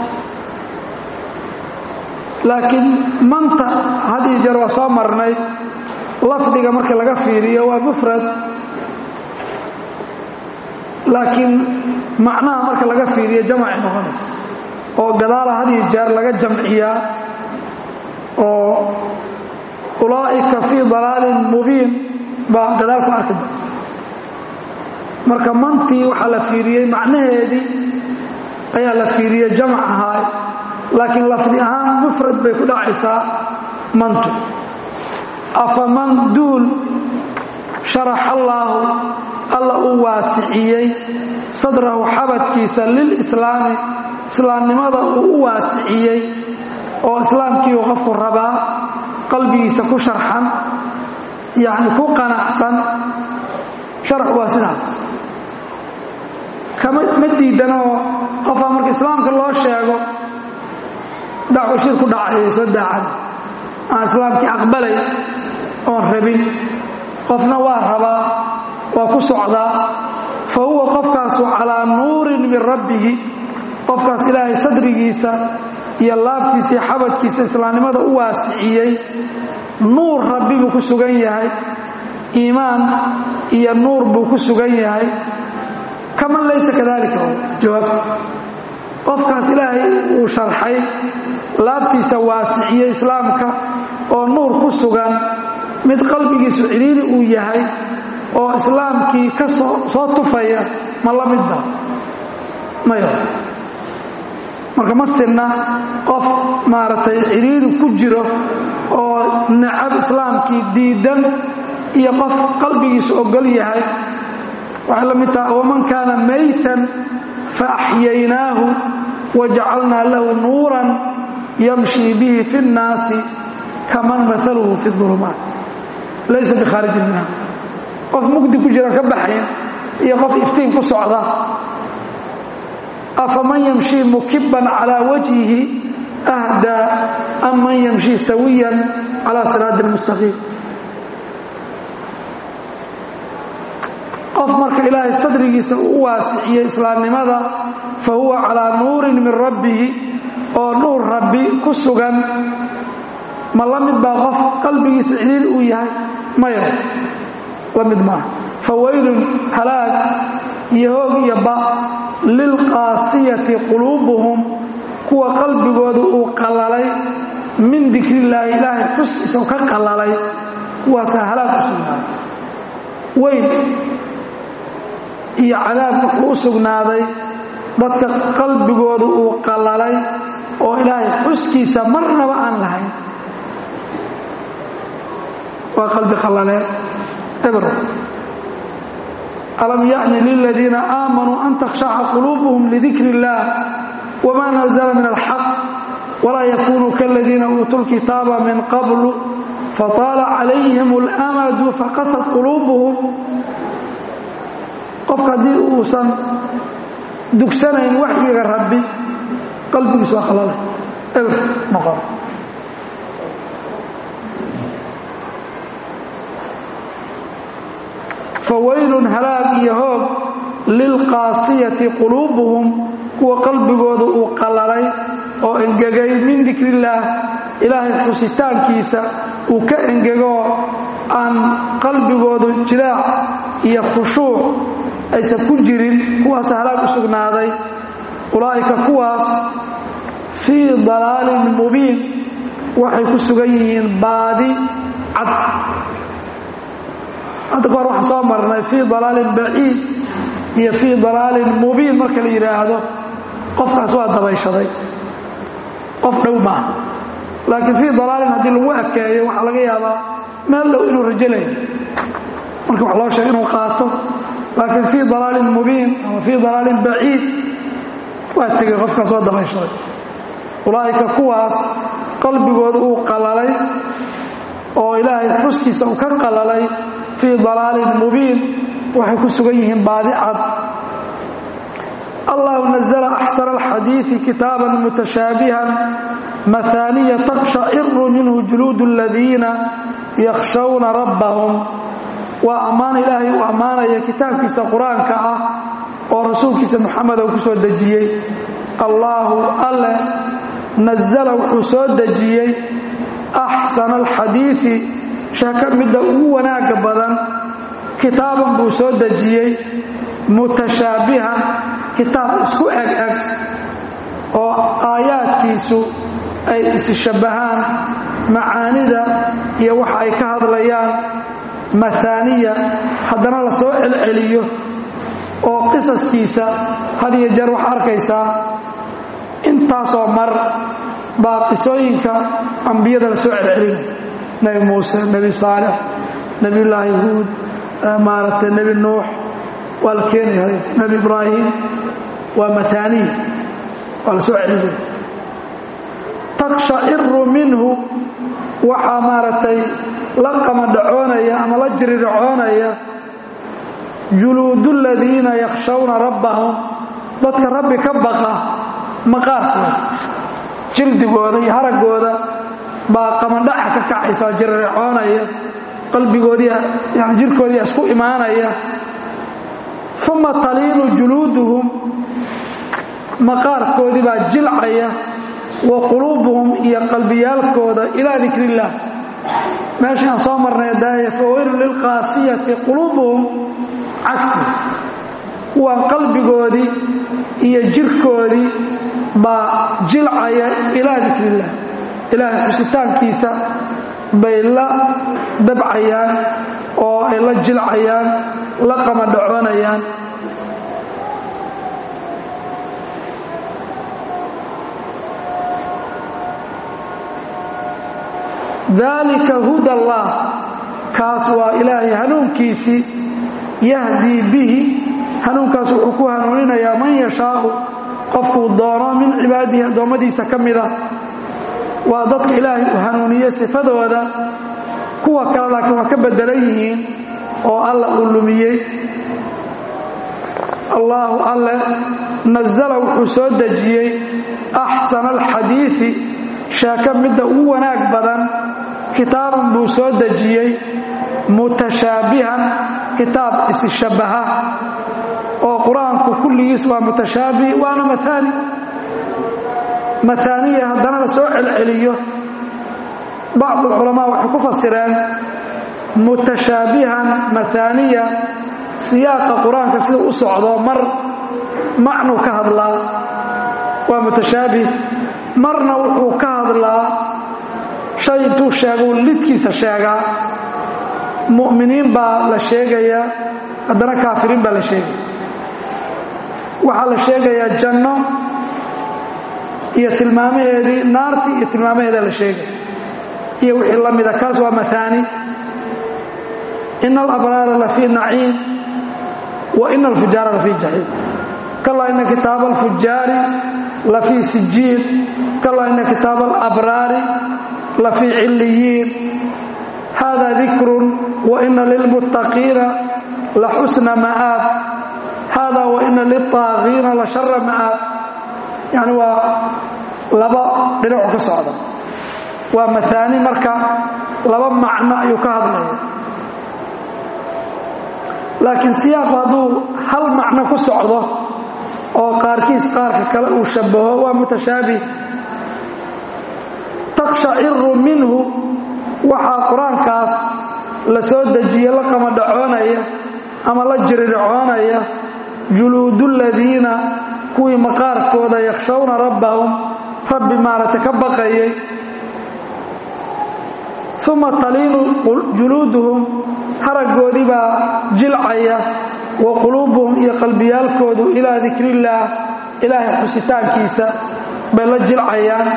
laakiin manta had iyo jeer waa soo marnay lafdiga marka laga fiiriyo waa mufrad laakiin macnaha marka laga fiiriyo jamacay noqonaysa oo gadaala had iyo jeer laga jamciyaa oo ulaa'ika fii dalaalin mubiin baa gadaal ku arki doonta marka mantii waxaa la fiiriyey macnaheedii ayaa la fiiriyey jamac ahaay laakiin lafdi ahaan mufrad bay ku dhacaysaa mantu afaman duul sharaxa allaahu alla uu waasiciyey sadrahu xabadkiisa lilislaami islaamnimada uu u waasiciyey oo islaamkiiu qofku rabaa qalbigiisa ku sharxan yacni ku qanacsan sharax waa sidaas kama ma diidanoo qofaa marka islaamka loo sheego dacwo shir ku dhacaya soo daacan aan islaamkii aqbalay oon rabin qofna waa rabaa waa ku socdaa fa huwa qofkaasu calaa nuurin min rabbihi qofkaas ilaahay sadrigiisa iyo laabtiisa iyo xabadkiisa islaamnimada u waasiciyey nuur rabbi buu ku sugan yahay iimaan iyo nuur buu ku sugan yahay kaman laysa kadalika jawaabta qofkaas ilaahay uu sharxay laabtiisa waasiciyey islaamka oo nuur ku ku sugan mid qalbigiisu cidhiiri uu yahay oo islaamkii ka soo tufaya ma la midba mayo marka ma sinna qof maaragtay cidhiiri ku jiro oo necab islaamkii diidan iyo qof qalbigiisu ogol yahay waxay la mid taha waman kaana maytan fa axyaynaahu wajacalnaa lahu nuuran yamshii bihi fi اnnaasi kaman maaluhu fi اظulumaat laysa bikhaarijin minha qof mugdi ku jira ka baxayn iyo qof iftiin ku socda afaman yamshii mukiban calaa wajhihi ahdaa am man yamshii sawiyan calaa siraadi اlmustaqiim qof marka ilaahay sadrigiisa uu u waasiciyey islaamnimada fa huwa calaa nuurin min rabbihi oo nuur rabbi ku sugan ma la mid baa qof qalbigiisa ciliili uu yahay mayo la mid maaha fa waylun halaag iyo hoog iyo ba lilqaasiyati quluubuhum kuwa qalbigooda uu qallalay min dikrillaahi ilaahay xuskiisa u ka qallalay kuwaasaa halaag u sugnaaday weyn iyo cadaab wuxuu u sugnaaday dadka qalbigooda uu qallalay oo ilaahay xuskiisa marnaba aan lahayn waa qalbi qallaleen ebro alam ya'ni liladiina aamanuu an takhshaca quluubuhum lidikri illaah wma nazla min alxaq walaa yakunuu kaladiina uutuu lkitaaba min qablu fataala calayhim اlamadu faqasad quluubuhum qofka haddii uusan dugsanayn waxyiga rabbi qalbigiis waa qalalay ebr noqon fawaylun halaag iyo hoog lilqaasiyati quluubuhum kuwa qalbigooda uu qallalay oo engegay min dikrillaah ilaahay xusitaankiisa uu ka engegoo aan qalbigoodu jilaac iyo khushuuc aysan ku jirin kuwaas halaag u sugnaaday ulaa'ika kuwaas fii dalaalin mubiin waxay ku sugan yihiin baadi cad hadda ka hor waxaan soo marnay fii dalaalin baciid iyo fii dalaalin mubiin marka la yidhaahdo qofkaas waa dabayshaday qof dhow maaha laakiin fii dalaalin haddii lagu ekeeyo waxaa laga yaabaa meel dhow inuu rajolayo marka wax loo sheega inuu qaato laakiin fii dalaalin mubiin ama fii dalaalin baciid waa tegey qofkaas waa dabayshaday ulaa'ika kuwaas qalbigooda uu qallalay oo ilaahay xuskiisa uu ka qallalay fii dalaalin mubiin waxay ku sugan yihiin baadi cad allahu nazla axsana alxadiidi kitaaban mutashaabihan mahaaniya takshaciru minhu juluud aladiina yakhshawna rabbahum waa ammaan ilaahay uu ammaanaya kitaabkiisa qur-aanka ah oo rasuulkiisa muxamed uu ku soo dejiyey allaahu alle nazala wuxuu soo dejiyey axsana alxadiidi sheeko midda ugu wanaagga badan kitaaban buu soo dejiyey mutashaabihan kitaab isku eg eg oo aayaadkiisu ay isshabbahaan macaanida iyo waxa ay ka hadlayaan mahaaniya haddana la soo celceliyo oo qisaskiisa had iyo jeer waxaa arkaysaa intaasoo mar baa qisooyinka ambiyada la soo celcelinay nebi muuse nebi saalix nebiyullaahi huud maaragtay nebi nuux waa la keenaya nebi ibraahim waa mataaniya waa la soo celinaya takshaciru minhu waxaa maaragtay la qamadhacoonaya ama la jiridhacoonaya juluudu ladiina yakhshawna rabbahum dadka rabbi ka baqa maqaarkooda jildigooda iyo haraggooda baa qamadhaca ka kacaysa jiridhacoonaya qalbigoodii yani jirkoodii isku imaanaya uma taliinu juluuduhum maqaarkoodii baa jilcaya wa quluubuhum iyo qalbiyaalkooda ilaa dikri illaah meeshii aan soo marnay daaya fawaylun lilqaasiyati quluubuhum cagsi kuwaan qalbigoodii iyo jirkoodii baa jilcaya ilaa dikri illaah ilaahay xusitaankiisa bay la dabcayaan oo ay la jilcayaan la qamadhacoonayaan daalika huda allah kaas waa ilaahay hanuunkiisii yahdii bihi hanuunkaas wuxuu ku hanuuninayaa man yashaau qofkuu doono min cibaadihi addoommadiisa ka mida waa dadka ilaahay uu hanuuniye sifadooda kuwa kale laakiin waa ka bedelan yihiin oo alla uu lumiyey allaahu alle nasala wuxuu soo dejiyey axsana alxadiidi sheeko midda ugu wanaag badan kitaaban buu soo dejiyey mutashaabihan kitaab isshabbaha oo qur-aanku kulligiis waa mutashaabih waana maaani maaaniya haddana la soo celceliyo bacdu alculamaa waxay ku fasireen mutashaabihan maaaniya siyaaqa qur-aanka sida u socdo mar macnuu ka hadlaa waa mutashaabih marna wuxuu ka hadlaa shay intuu sheeguu lidkiisa sheegaa mu'miniin baa la sheegayaa haddana kaafiriin baa la sheegaya waxaa la sheegayaa janno iyo tilmaamaheedii naartii iyo tilmaamaheeda la sheegaya iyo wixii la mida kaas waa maaani ina alabraara lafii naciim wa ina alfujaara lafii jaxiim kalaa ina kitaaba alfujaari lafii sijiin kalaa ina kitaaba alabraari lafii ciliyiin hada dikrun wa ina lilmuttaqiina la xusna ma'aab hada wa ina lilطaagiina la shara ma'aab yani waa laba dhinacu ka socda waa maaani marka laba macno ayuu ka hadlaya laakiin siyaaqu hadduu hal macno ku socdo oo qaarkiis qaarka kale uu shabaho waa mutashaabih takshaciru minhu waxaa qur-aankaas la soo dejiye la qamadhacoonaya ama la jiridhacoonaya juluudu ladiina kuwii maqaarkooda yakhshawna rabbahum rabbi maaragtay ka baqayay uma taliinu juluuduhum haraggoodii baa jilcaya wa quluubuhum iyo qalbiyaalkoodu ilaa dikrillaah ilaahay xusitaankiisa bay la jilcayaan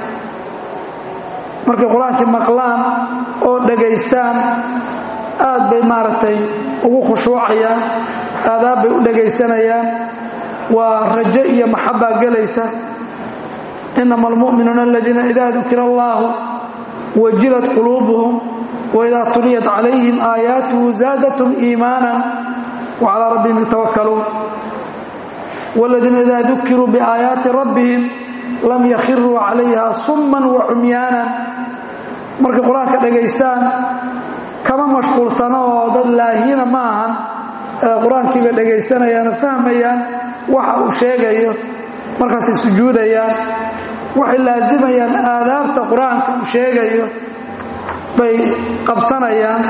markay qur-aankii maqlaan oo dhagaystaan aad bay maaragtay ugu khushuucayaan aadaab bay u dhagaysanayaan waa rajo iyo maxabbaa gelaysa inama almu'minuuna aladiina idaa dukira allaahu wajilat quluubuhum waidaa tuliyat calayhim aayaatuhu zaadatum iimaanan wacalaa rabbihim yatawakkaluun waaladiina idaa dukiruu biaayaati rabbihim lam yakhiruu calayha summan wa cumyaanan markay qur-aanka dhagaystaan kama mashquulsano oo dad laahiina ma ahan qur-aankii bay dhagaysanayaan fahmayaan waxa uu sheegayo markaasay sujuudayaan waxay laasimayaan aadaabta qur-aanka uu sheegayo bay qabsanayaan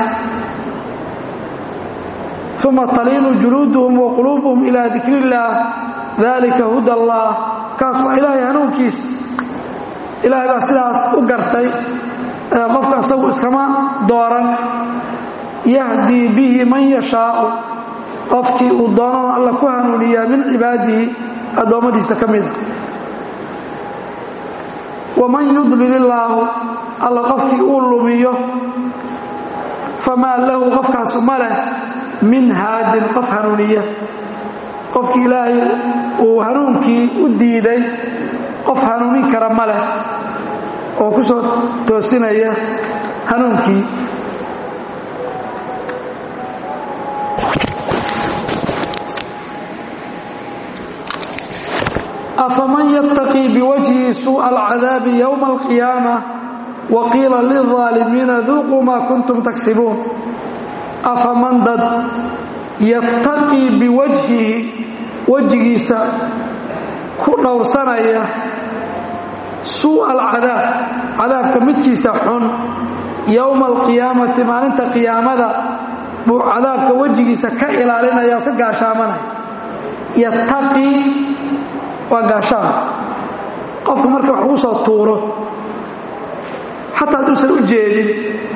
uma taliinu juluuduhum wa quluubuhum ilaa dikri illaah dalika huda allah kaas waa ilaahay hanuunkiis ilaahay baa sidaas u gartay qofka isagu iskama dooran yahdii bihi man yashaau qofkii uu doonana alla ku hanuuniyaa min cibaadihi addoommadiisa ka mida waman yudlil illaahu alla qofkii uu lumiyo famaa lahu qofkaasu ma leh min haadin qof hanuuniya qofkii ilaahay uu hanuunkii u diiday qof hanuunin kara ma leh oo ku soo toosinaya hanuunkii afaman yattaqii biwajhihi suuءa alcadaabi yowma alqiyaama wa qiila lilظaalimiina duuquu maa kuntum tagsibuun afaman dad yattaqii biwajhihi wejigiisa ku dhowrsanaya suuءa alcadaab cadaabka midkiisa xun yowma alqiyaamati maalinta qiyaamada buu cadaabka wejigiisa ka ilaalinaya oo ka gaashaamanaya yattaqii waa gaashaan qofku marka wax ugu soo tuuro xataa hadduusan u jeedin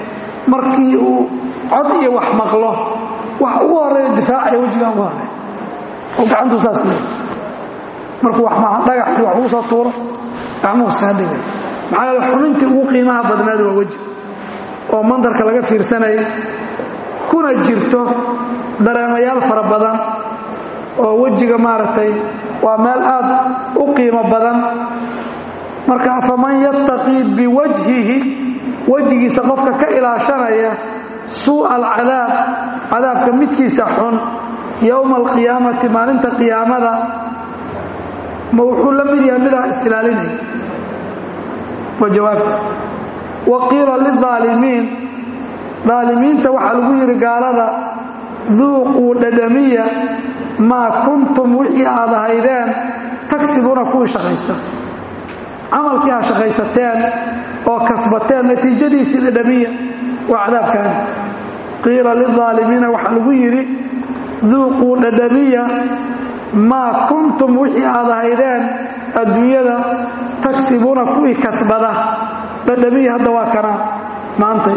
markii uu cod iyo wax maqlo wax ugu horeeya difaacaya wejigaa ugu horeeya oo gacantuu saas leey markuu wax maaha dhagaxii wax ugu soo tuuro gacmuhu iskaga dhigay maxaa yeele xubintii ugu qiimaha badnaad waa weji oo mandarka laga fiirsanayay kuna jirto dareemayaal fara badan oo wejiga maaragtay waa meel aad u qiimo badan marka afaman yattaqii biwajhihi wejigiisa qofka ka ilaashanaya suu'a alcadaab cadaabka midkiisa xun yowma alqiyaamati maalinta qiyaamada ma wuxuu la mid yahay midaan is-ilaalinaya waa jawaabta wa qiila lilaalimiin daalimiinta waxaa lagu yidhi gaalada duuquu dhadhamiya maa kuntum wixii aad ahaydeen tagsibuuna kuwii shaqaysta camalkii ha shaqaysateen oo kasbateen natiijadiisii dhadhamiya waa cadaabkaani qiila lilaalimiina waxaa lagu yidhi duuquu dhadhamiya maa kuntum wixii aad ahaydeen adduunyada tagsibuuna kuwii kasbada dhadhamiya hadda waa kanaa maantay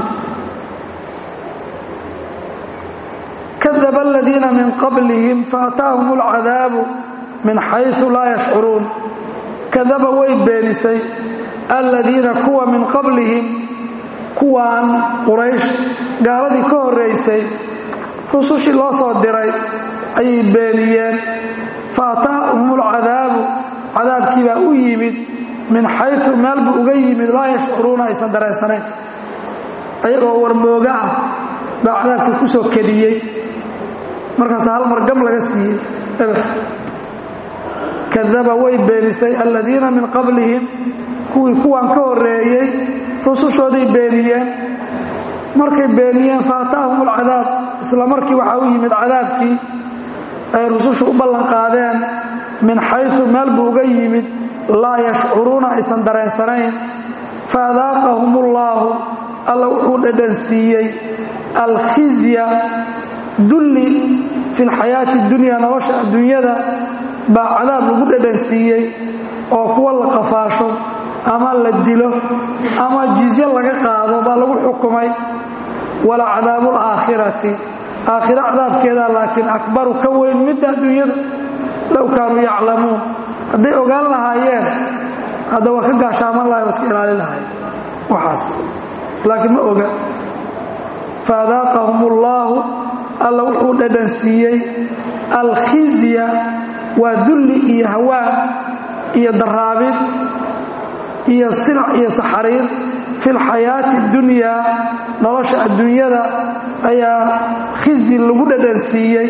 kadaba aladiina min qablihim faataahum alcadaabu min xaysu laa yashcuruun kadaba way beenisay aladiina kuwa min qablihim kuwaan quraysh gaaladii ka horraysay rusushii loo soo diray ayay beeniyeen faataahum alcadaabu cadaabkii baa u yimid min xaysu meel buu uga yimid laa yashcuruuna aysan dareensanayn ayagoo warmooga ah baa cadaabkii ku soo kediyey markaas hal mar gam laga siiyey eber kadaba way beenisay aladiina min qablihim kuwii kuwan ka horreeyey rusushooday beeniyeen markay beeniyeen faataahum alcadaab isla markii waxaa u yimid cadaabkii ay rusushu u ballanqaadeen min xaysu meel buu uga yimid laa yashcuruuna aysan dareensanayn faadaaqahum ullaahu alla wuxuu dhadhansiiyey alkhizya dulli fi lxayaati dunya nolosha adduunyada baa cadaab lagu dhadhansiiyey oo kuwa la qafaasho ama la dilo ama jizye laga qaado baa lagu xukumay wala cadaabu alaakhirati aakhiro cadaabkeeda laakiin akbaru ka weyn midda adduunyada low kaanuu yaclamuun hadday ogaan lahaayeen hadda waa ka gaashaaman lahay waa iska ilaalin lahay waxaas laakiin ma oga faadaaqahum ullaahu alla wuxuu dhadhansiiyey alkhizya waa dulli iyo hawaan iyo daraabid iyo sinac iyo saxariir fi lxayaati اdunyaa nolosha adduunyada ayaa khizi lagu dhadhansiiyey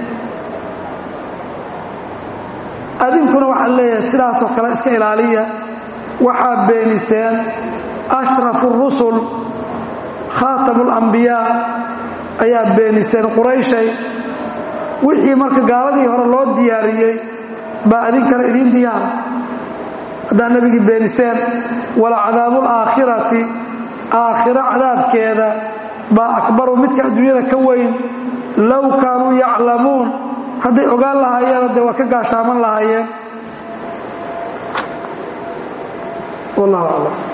adinkuna waxaa leeyahay sidaasoo kale iska ilaaliya waxaa beeniseen ashrafu اrusul khaatamu اlambiyaa ayaa beeniseen qurayshay wixii marka gaaladii hore loo diyaariyey baa adinkana idiin diyaara haddaa nebigii beeniseen wala cadaabu alaakhirati aakhiro cadaabkeeda baa akbaru midka adduunyada ka weyn low kaanuu yaclamuun hadday ogaan lahaayeen dee waa ka gaashaaman lahaayeen wallahu aclam